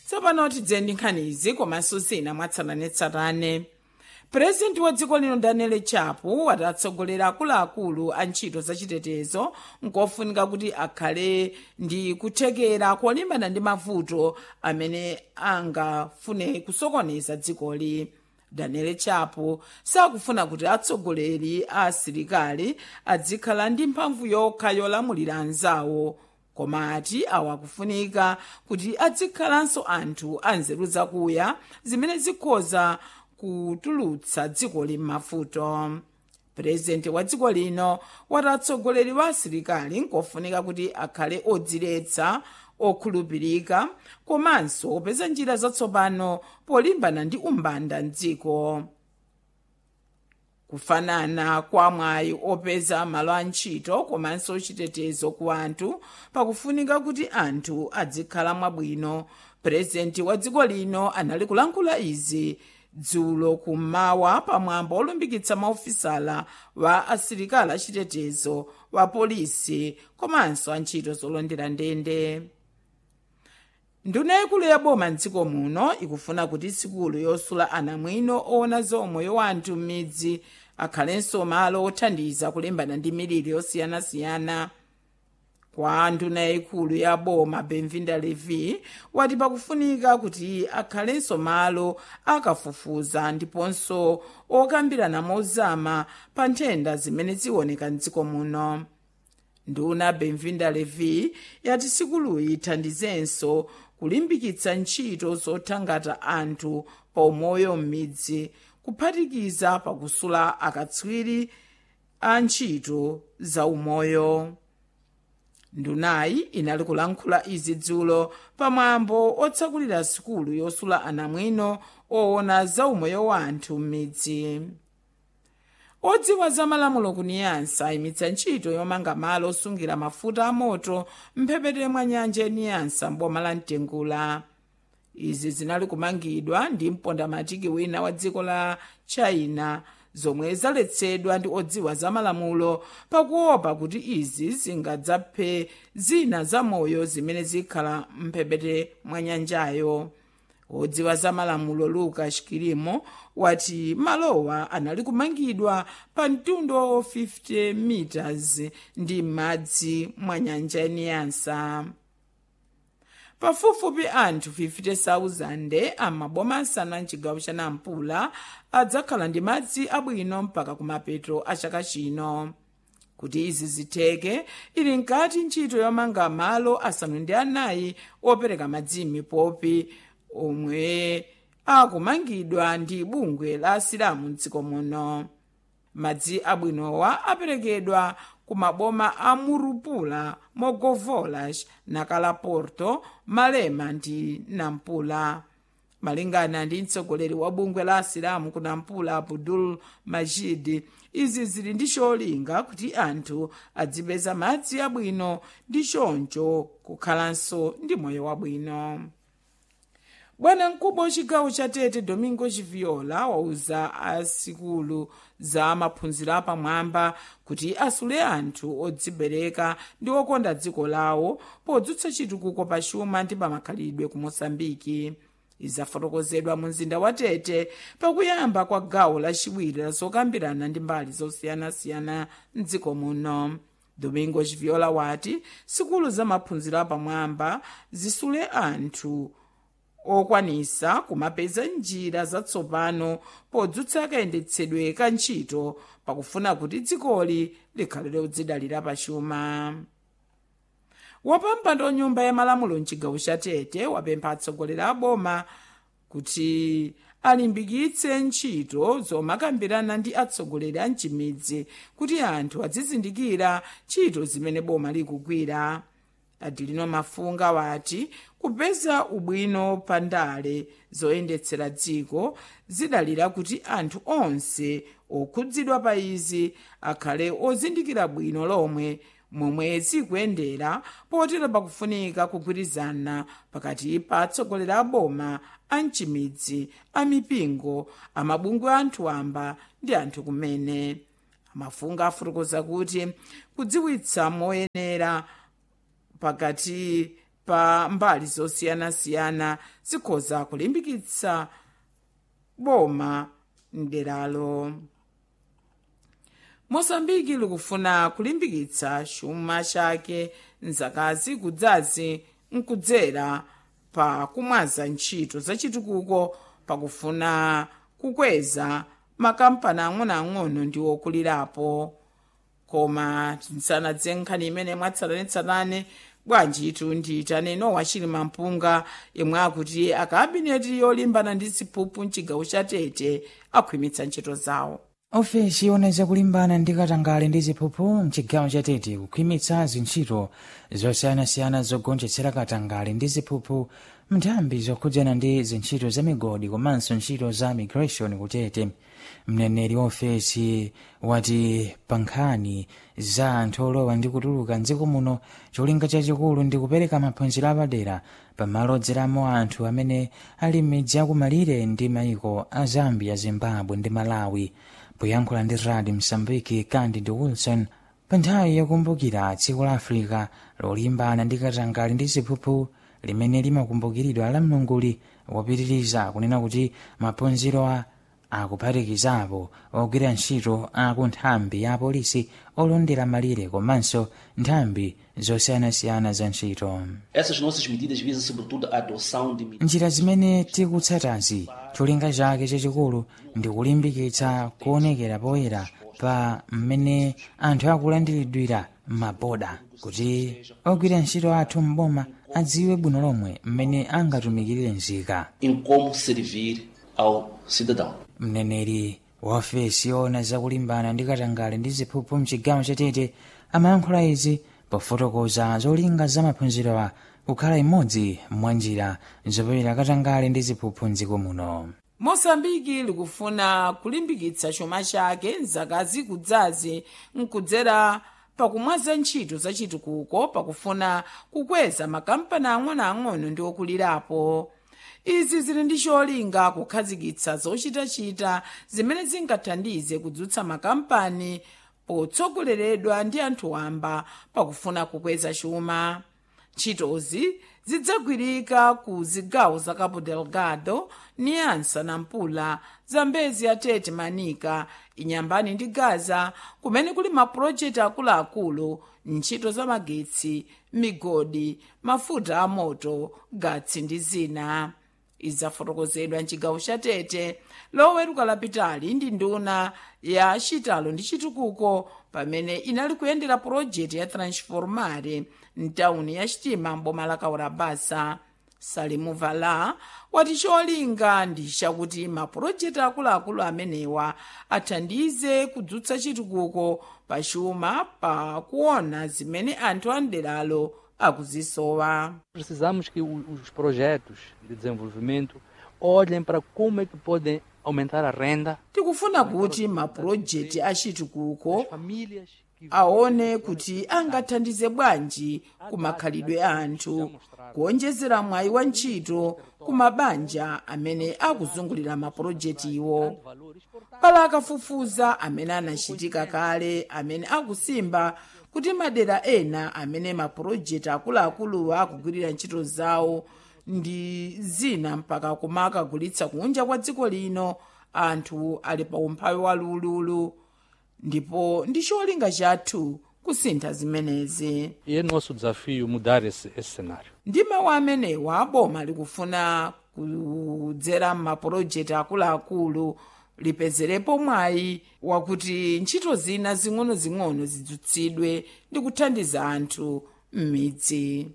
tsopano tidze ndi nkhani izi komanso zina mwatsatanetsatane purezidenti wa dziko lino daniel chapo wati atsogolera akuluakulu a ntchito zachitetezo nkofunika kuti akhale ndi kuthekera kolimbana ndi mavuto amene angafune kusokoneza dzikoli daniel chapo sakufuna kuti atsogoleri a asilikali adzikhala ndi mphamvu yokha yolamulira anzawo koma ati awa akufunika kuti adzikhalanso anthu anzeru zakuya zimene zikhoza kutulutsa dziko m'mavuto purezidenti wa dziko lino wati atsogoleri wa asilikali nkofunika kuti akhale odziletsa okhulupirika komanso opeza njira zatsopano polimbana ndi umbanda mdziko kufanana kwa mwayi opeza malo a ntchito komanso chitetezo ku anthu pakufunika kuti anthu adzikhala mwabwino purezidenti wa dziko lino anali kulankhula izi dzulo kummawa pamwambo olumbikitsa maofisala wa asilikali achitetezo wa polisi komanso antchito zolondera ndende nduna yaikulu ya boma mdziko muno ikufuna kuti sikulu yosula anamwino owona za umoyo wa anthu m'midzi akhalenso malo othandiza kulimbana ndi miliri yosiyanasiyana kwa nduna yaikulu ya boma benvinda levi wati pakufunika kuti akhalenso malo akafufuza ndiponso okambirana mozama pa nthenda zimene zioneka mdziko muno nduna benvinda levi yati sikuluyi ithandizenso kulimbikitsa ntchito zothangata anthu pa umoyo m'midzi kuphatikiza pakusula akatswiri a ntchito za umoyo ndunayi inali kulankhula izi dzulo pamwambo otsakulira sikulu yosula anamwino owona za umoyo wa anthu m'midzi odziwa za malamulo kuniyansa ayimitsa ntchito yomanga malo osungira mafuta amoto mphepete mwa nyanja yaniyansa mboma la mtengula izi zinali kumangidwa ndi mpondamatiki wina wa dziko la china zomwe zaletsedwa ndi odziwa za malamulo pakuopa kuti izi zingadzaphe zina za moyo zimene zikhala mphepete mwa nyanjayo odziwa za malamulo lucas kilimo wati malowa anali kumangidwa pa mtunda wa 50 meters ndi m'madzi mwa nyanja yaniyansa pafupifupi anthu 50,000 amaboma asanu a mchigawo cha nampula adzakhala ndi madzi abwino mpaka kumapeto a chaka chino kuti izi zitheke ili nkati ntchito yomanga malo asanu ndi anayi opereka madzi m'mipopi omwe akumangidwa ndi bungwe la asilamu mdziko muno madzi abwinowa aperekedwa ku maboma a murupula mogovolas nakalaporto malema ndi nampula malingana ndi mtsogoleri wa bungwe la asilamu ku nampula abdul majid izi zili ndi cholinga kuti anthu adzipeza madzi abwino ndi choncho kukhalanso ndi moyo wabwino bwana mkubwa wachigawo cha tete domingo chiviola wauza asikulu za maphunziro apamwamba kuti asule anthu odzibereka ndi okonda dziko lawo podzutsa chitukuko pa chuma ndi pamakhalidwe ku mosambiki izafotokozedwa mu mzinda wa tete pakuyamba kwa gawo lachiwiri la zokambirana ndi mbali zosiyanasiyana mdziko muno domingo chiviola wati sikulu za maphunziro apamwamba zisule anthu okwanisa kumapeza njira zatsopano podzutsa kayendetsedwe ka ntchito pakufuna kuti dzikoli likhale lodzidalira pachuma wapampando nyumba ya malamulo mchigawo cha tete wapempha atsogoleri a boma kuti alimbikitse ntchito zomakambirana ndi atsogoleri a mchimidzi kuti anthu adzizindikira ntchito zimene boma likugwira adilino mafunga wati kupeza ubwino pa ndale zoyendetsera dziko zidalira kuti anthu onse okhudzidwa pa izi akhale ozindikira bwino lomwe momwe zikuyendera potero pakufunika kugwirizana pakati pa atsogoleri a boma a mchimidzi a mipingo amabungwe a anthu wamba ndi anthu kumene amafunga afotokoza kuti kudziwitsa moyenera pakati pa mbali zosiyanasiyana zikhoza kulimbikitsa boma mderalo mosambiki likufuna kulimbikitsa chuma chake mzakazi kudzazi nkudzera pa kumwaza ntchito zachitukuko pakufuna kukweza makampani ang'onoang'ono ndi okulirapo koma tisanadze nkhani imene mwatsatanetsatane bwanji itu ndiyitane nowa chilima mpunga yemwe akuti akabineti yolimbana ndi ziphuphu mchigawo cha tete akhwimitsa ntchito zawo ofesi yona zakulimbana ndi katangale ndi ziphuphu mchigawo cha tete kukhwimitsa zintchito zosiyanasiyana zogonjetsera katangale ndi ziphuphu mnthambi zokhudzana ndi zintchito za migodi komanso ntchito za migration kutete mneneri wa ofesi wati pa nkhani za anthu olowa ndi kutuluka mdziko muno cholinga chachikulu ndi kupereka maphunziro apadera pamalo odzeramo anthu amene ali m'midzi akumalire ndi maiko a zambia zimbabwe ndi malawi poyankhula ndi radio msambiki candid wilson pa nthawi yokumbukira tsiku la africa lolimbana ndi katangale ndi ziphuphu limene limakumbukiridwa la mlunguli wapitiriza kunena kuti maphunziro a akuphatikizapo ogwira ntchito aku nthambi ya apolisi olondera malire komanso nthambi zosiyanasiyana za ntchito Essas nossas medidas visam sobretudo a adoção de medidas njira zimene tikutsatazi cholinga chake chachikulu ndi kulimbikitsa kuonekera poyera pa mmene anthu akulandiridwira m'maboda kuti ogwira ntchito athu m'boma adziwe bwino lomwe mmene angatumikirire nzika em como servir ao cidadão. mneneri wa ofesi yoona zakulimbana ndi katangale ndi ziphuphu mchigawo chatete amayankhula izi pofotokoza zolinga za maphunzirowa kukhala imodzi mwa njira zopewera katangale ndi ziphuphu mdziko muno mosambiki likufuna kulimbikitsa chuma chake mzaka zikudzazi nkudzera pakumwaza ntchito zachitukuko pakufuna kukweza makampani ang'onoang'ono ndi okulirapo izi zili ndi cholinga kukhazikitsa zochitachita zimene zingathandize kudzutsa makampani potsogoleredwa ndi anthu wamba pakufuna kukweza chuma ntchitozi zidzagwirika ku zigawo za cabo delgado niansa nampula zambezi atete manika inyambani ndi gaza kumene kuli mapulojekiti akuluakulu ntchito za magetsi migodi mafuta amoto gatsi ndi zina idzafotokozedwa mchigawo cha tete loweruka lapitali ndi nduna ya chitalo ndi chitukuko pamene inali kuyendera pulojekiti ya transformare mtawuni ya chitima mboma la kaurabasa salimu vala wati cholinga ndi chakuti mapulojekiti akuluakulu amenewa athandize kudzutsa chitukuko pachuma pa kuona zimene anthu amderalo akuzisowa Precisamos que o- os projetos de desenvolvimento olhem para como é que podem aumentar a renda tikufuna kuti mapulojekiti achitukuko das famílias que aone kuti angathandize bwanji kumakhalidwe a anthu kuonjezera mwayi wa ntchito ku mabanja amene akuzungulira mapulojekitiwo pala akafufuza amene anachitika kale amene akusimba kuti madera ena amene mapulojekiti akuluakuluwa akugwirira ntchito zawo ndi zina mpaka kumakagulitsa kunja kwa dziko lino anthu ali pa umphawi wa lululu ndipo ndi cholinga chathu kusintha zimenezi E é nosso desafio mudar esse, esse cenário. ndi mawu amenewa boma likufuna kudzera m'mapulojekiti akuluakulu lipezerepo mwayi wakuti ntchito zina zing'onozing'ono zidzutsidwe ndi kuthandiza anthu m'midzi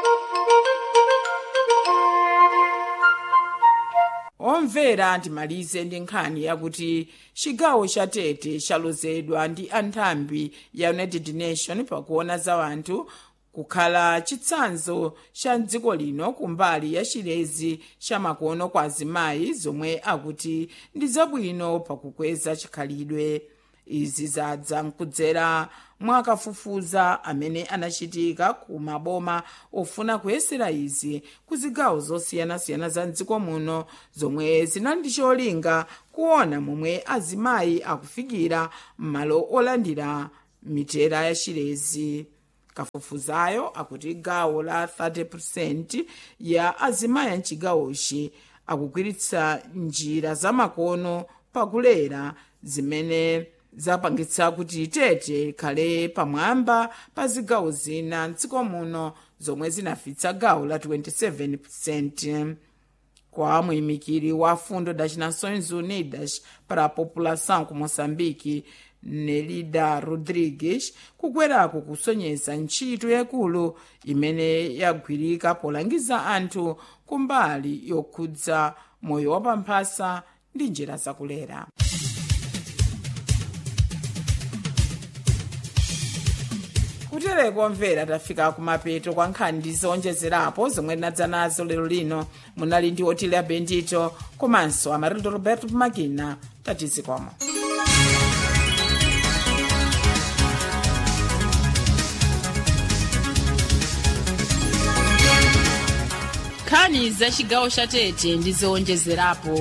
omvera ndimalize ndi nkhani yakuti chigawo cha tete chalozedwa ndi anthambi ya united nation pakuona za anthu kukhala chitsanzo cha dziko lino kumbali ya chilezi cha makono kwa azimayi zomwe akuti ndi zabwino pakukweza chikhalidwe izi zadza mkudzera mwakafufuza amene anachitika ku maboma ofuna kuyesera izi ku zigawo zosiyanasiyana za mdziko muno zomwe zinali ndi cholinga kuona momwe azimayi akufikira m'malo olandira mitera ya chilezi kafufuzayo akuti gawo la 30 ya azimayi mchigawochi akugwiritsa njira zamakono pakulera zimene zapangitsa kuti tete ikhale pamwamba pa zigawo zina mdziko muno zomwe zinafitsa gawo la 27 kwa muyimikiri wa fundo das nações unidas para a população ku moçambique nelida rodrigues kukweraku kusonyeza ntchito yakulu imene yagwirika polangiza anthu kumbali yokhudza moyo wapamphasa ndi njira zakulera kutereko mvera tafika kumapeto kwa nkhani ndi zowonjezerapo zomwe tinadza nazo lero lino munali ndi otilia bendito komanso amarildo roberto makina tatizikomo nkhani za chigawo cha tete ndi zowonjezerapo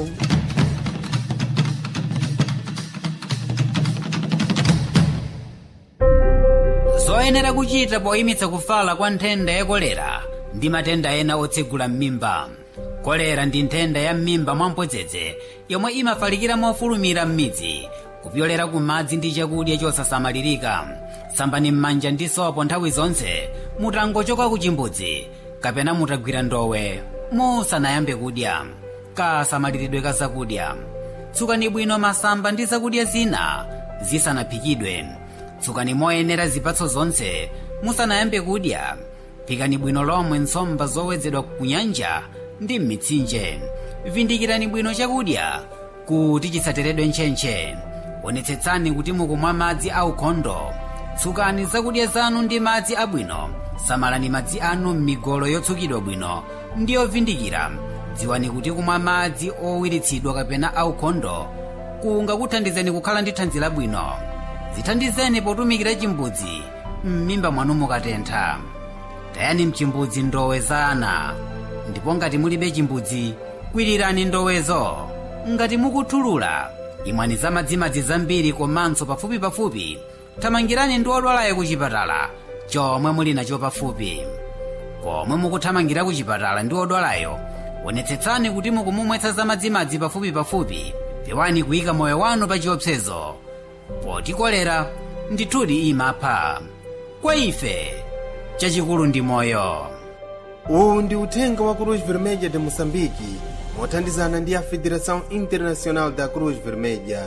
zoyenera kuchita poyimitsa kufala kwa nthenda ya kolera ndi matenda ena otsegula m'mimba kolera ndi nthenda ya m'mimba mwampodzedze yomwe imafalikira mofulumira m'midzi kupyolera ku madzi ndi chakudya chosasamalirika sambani m'manja ndi sopo nthawi zonse mutangochoka ku chimbudzi kapena mutagwira ndowe musanayambe kudya kasamaliridwe ka zakudya tsukani bwino masamba ndi zakudya zina zisanaphikidwe tsukani moyenera zipatso zonse musanayambe kudya phikani bwino lomwe nsomba zowedzedwa ku nyanja ndi m'mitsinje vindikirani bwino chakudya kuti chisateredwe ntchentche onetsetsani kuti mukumwa madzi aukhondo tsukani zakudya zanu ndi madzi abwino samalani madzi anu m'migolo yotsukidwa bwino ndi yovindikira dziwani kuti kumwa madzi owiritsidwa kapena aukhondo kungakuthandizeni kukhala ndi thanzi labwino zithandizeni potumikira chimbudzi m'mimba mwanu mukatentha tayani mchimbudzi ndowe za ana ndipo ngati mulibe chimbudzi kwirirani ndowezo ngati mukuthulula imwani za madzimadzi zambiri komanso pafupipafupi thamangirani ndi odwalayo ku chipatala chomwe muli nacho pafupi pomwe mukuthamangira ku chipatala ndi odwalayo onetsetsani kuti mukumumwetsa za madzimadzi pafupipafupi pewani kuyika moyo wanu pa chiopsezo poti kolera ndithudi imapha kwa ife chachikulu ndi moyo uwu ndi uthenga wa cruz vermelha de moçambique mothandizana ndi a federação internacional da cruz vermelha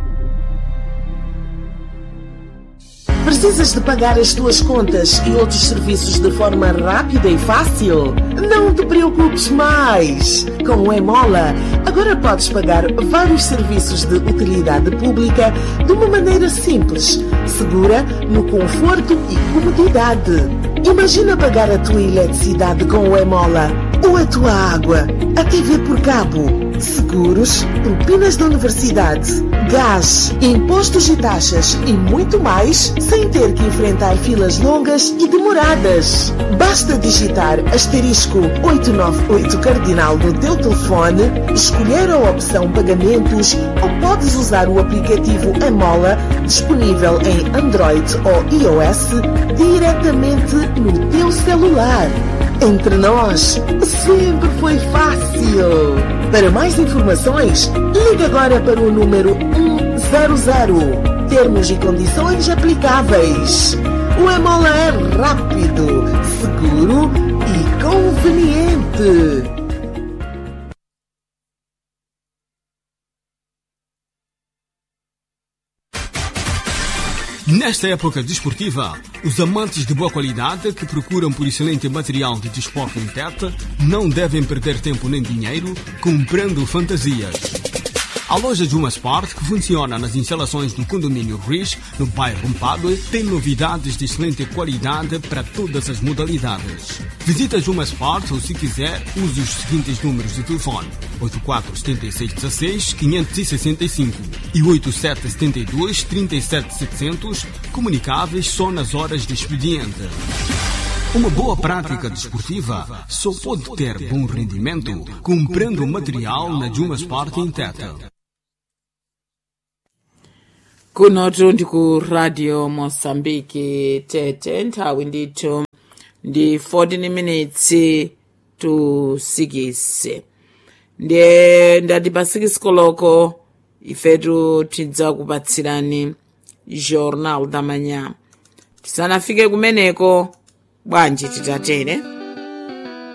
Precisas de pagar as tuas contas e outros serviços de forma rápida e fácil? Não te preocupes mais! Com o Emola, agora podes pagar vários serviços de utilidade pública de uma maneira simples, segura, no conforto e comodidade. Imagina pagar a tua eletricidade com o Emola, ou a tua água, a TV por cabo, seguros, propinas da universidade, gás, impostos e taxas e muito mais sem ter que enfrentar filas longas e demoradas. Basta digitar asterisco 898 cardinal no teu telefone, escolher a opção pagamentos ou podes usar o aplicativo Emola disponível em Android ou iOS diretamente no teu celular. Entre nós, sempre foi fácil. Para mais informações, ligue agora para o número 100. Termos e condições aplicáveis. O Emola é rápido, seguro e conveniente. Nesta época desportiva, os amantes de boa qualidade que procuram por excelente material de desporto em teta não devem perder tempo nem dinheiro comprando fantasias. A loja Juma Sport, que funciona nas instalações do condomínio Riz, no bairro Mpadue, tem novidades de excelente qualidade para todas as modalidades. Visita Juma Sport ou, se quiser, use os seguintes números de telefone: 847616-565 e 8772-37700, comunicáveis só nas horas de expediente. Uma boa prática desportiva só pode ter bom rendimento comprando material na Juma Sport em Teta. kunotu ndi ku radio mosambiki tete nthawi ndithu ndi 14 minutes to 6 ndiye ndati pa 6 koloko ifetu tidza kupatsirani jornal da manhã tisanafike kumeneko bwanji titatere